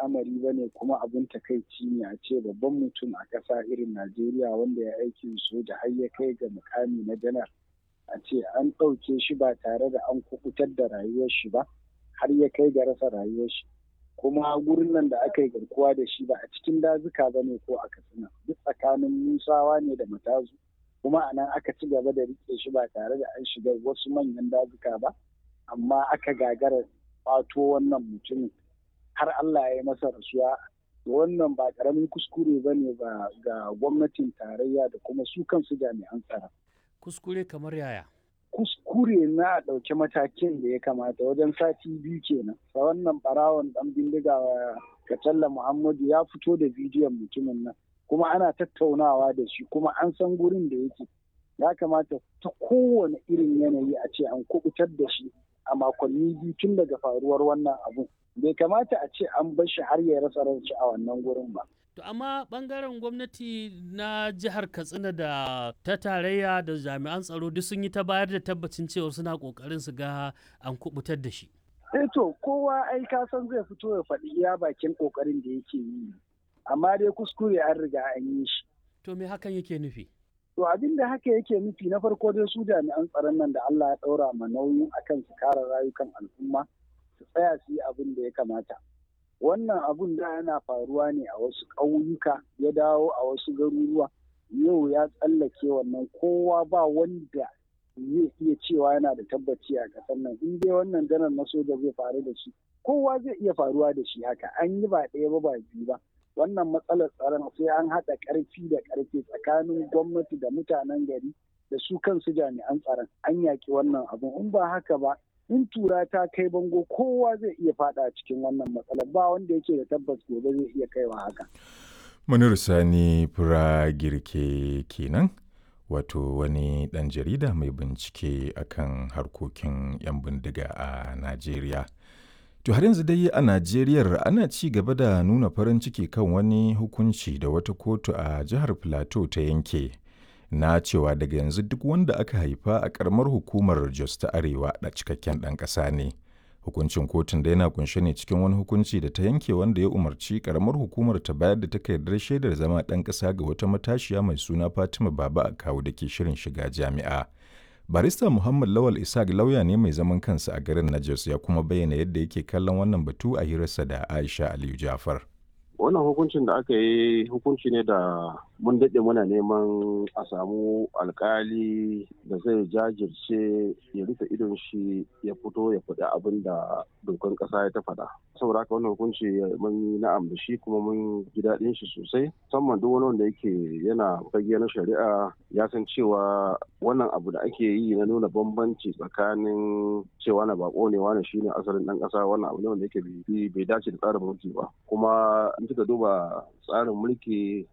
al'amari ba ne kuma abin takaici ne a ce babban mutum a ƙasa irin Najeriya wanda ya aikin soja har ya kai ga mukami na janar a ce an ɗauke shi ba tare da an kukutar da rayuwar shi ba har ya kai ga rasa rayuwar shi kuma gurin nan da aka yi garkuwa da shi ba a cikin dazuka ba ne ko a katsina duk tsakanin musawa ne da matazu kuma a nan aka ci gaba da rike shi ba tare da an shiga wasu manyan dazuka ba amma aka gagara fato wannan mutumin har Allah ya yi masa rasuwa wannan ba karamin kuskure ba ne ba ga gwamnatin tarayya da kuma su kansu jami'an tsaro. Kuskure kamar yaya? Kuskure na ɗauki matakin da ya kamata wajen sati biyu kenan. Sa wannan barawon ɗan bindiga Katalla Muhammadu ya fito da bidiyon mutumin nan kuma ana tattaunawa da shi kuma an san gurin da yake. Ya kamata ta kowane irin yanayi a ce an kubutar da shi a makonni biyu tun daga faruwar wannan abu. bai kamata a ce an bar shi har ya rasa ranci a wannan gurin ba. To amma bangaren gwamnati na jihar Katsina da ta tarayya da jami'an tsaro duk sun yi ta bayar da tabbacin cewa suna kokarin su ga an kubutar da shi. Eh to kowa ai ka san zai fito ya faɗi iya bakin kokarin da yake yi. Amma dai kuskure an riga an yi shi. To me hakan yake nufi? To abin da haka yake nufi na farko dai su jami'an tsaron nan da Allah ya ɗaura ma nauyin akan su kare rayukan al'umma. su tsaya su yi abin da ya kamata wannan abun da yana faruwa ne a wasu ƙauyuka ya dawo a wasu garuruwa yau ya tsallake wannan kowa ba wanda zai iya cewa yana da tabbaci a ƙasar nan in dai wannan janar na soja zai faru da shi kowa zai iya faruwa da shi haka an yi ba ɗaya ba ba biyu ba wannan matsalar tsaron sai an haɗa ƙarfi da ƙarfe tsakanin gwamnati da mutanen gari da su kansu jami'an tsaron an yaƙi wannan abun in ba haka ba in tura ta kai bango kowa zai iya fada cikin wannan matsalar ba wanda yake da tabbas gobe zai iya kaiwa haka. Munir Sani Fura Girke kenan wato wani ɗan jarida mai bincike akan harkokin 'yan bindiga a Najeriya. To har yanzu dai a Najeriya ana ci gaba da nuna farin ciki kan wani hukunci da wata kotu a jihar Plateau ta yanke. na cewa daga yanzu duk wanda aka haifa a karamar hukumar Jos ta Arewa da cikakken ɗan ƙasa ne. Hukuncin kotun da yana kunshe ne cikin wani hukunci da ta yanke wanda ya umarci karamar hukumar ta bayar da takardar shaidar zama ɗan ƙasa ga wata matashiya mai suna Fatima Baba a kawo da ke shirin shiga jami'a. Barista Muhammad Lawal Isaac lauya ne mai zaman kansa a garin na Jos ya kuma bayyana yadda yake kallon wannan batu a hirarsa da Aisha Aliyu Jafar. wannan hukuncin da aka yi hukunci ne da mun daɗe muna neman a samu alkali da zai jajirce ya rufe idon shi ya fito ya faɗi abin da dokan ƙasa ya ta faɗa saboda haka wannan hukunci mun yi na'am da shi kuma mun ji daɗin shi sosai musamman duk wani wanda yake yana fage na shari'a ya san cewa wannan abu da ake yi na nuna bambanci tsakanin cewa na bako ne wani shine asalin ɗan ƙasa wannan abu ne wanda yake bai dace da tsarin mulki ba kuma in kika duba tsarin mulki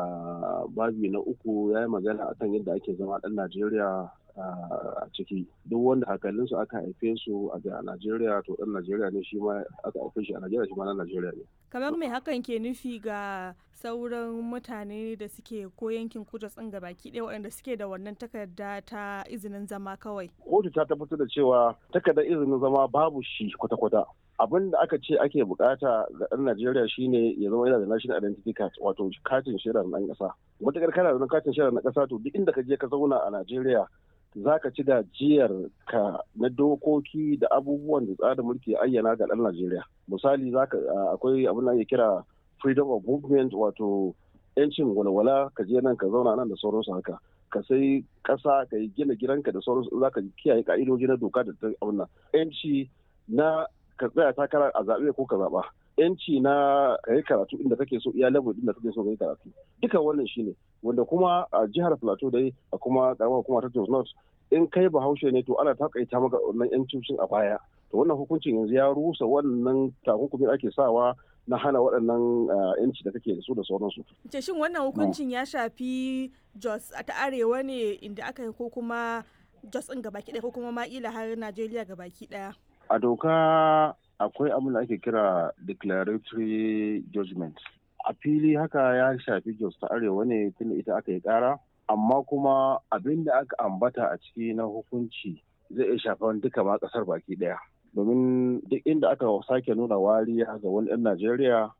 a babi na uku ya yi magana akan yadda ake zama ɗan najeriya a ciki duk wanda hakalinsu aka haife su a najeriya to ɗan najeriya ne shi ma aka haife shi a najeriya shi ma na najeriya ne kamar mai hakan ke nufi ga sauran mutane da suke ko yankin kudu tsinga baki ɗaya waɗanda suke da wannan takarda ta izinin zama kawai kotu ta tabbatar da cewa takardar izinin zama babu shi kwata-kwata abin da aka ce ake bukata ga ɗan Najeriya shine ya zama yana da national identity card wato katin shaidar ɗan ƙasa. Matakar kana da katin shaidar na ƙasa to duk inda ka je ka zauna a Najeriya za ka ci gajiyar ka na dokoki da abubuwan da tsarin mulki ya ayyana ga ɗan Najeriya. Misali akwai abin da ake kira freedom of movement wato yancin walwala ka je nan ka zauna nan da sauransu haka. ka sai ƙasa ka yi gina gidanka da sauransu za ka kiyaye ka'idoji na doka da ta abin nan. Yanci na ka tsaya takara a zaɓe ko ka zaɓa yanci na ka yi karatu inda kake so iya level inda kake so ka yi karatu duka wannan shine wanda kuma a jihar plateau dai a kuma karamar hukuma ta jos north in kai bahaushe ne to ana takaita maka wannan yancin a baya to wannan hukuncin yanzu ya rusa wannan takunkumin ake sawa na hana waɗannan yanci da kake da su da sauransu. Ce shin wannan hukuncin ya shafi Jos a ta arewa ne inda aka yi ko kuma Jos ɗin gabaki ɗaya ko kuma ma'ila har Najeriya gabaki ɗaya? a doka akwai abin da ake kira declaratory judgment a fili haka ya shafi jos ta arewa ne tunda ita aka yi kara amma kuma abin da aka ambata a ciki na hukunci zai iya shafan duka ma kasar baki daya domin duk inda aka sake nuna wariya ga wani 'yan najeriya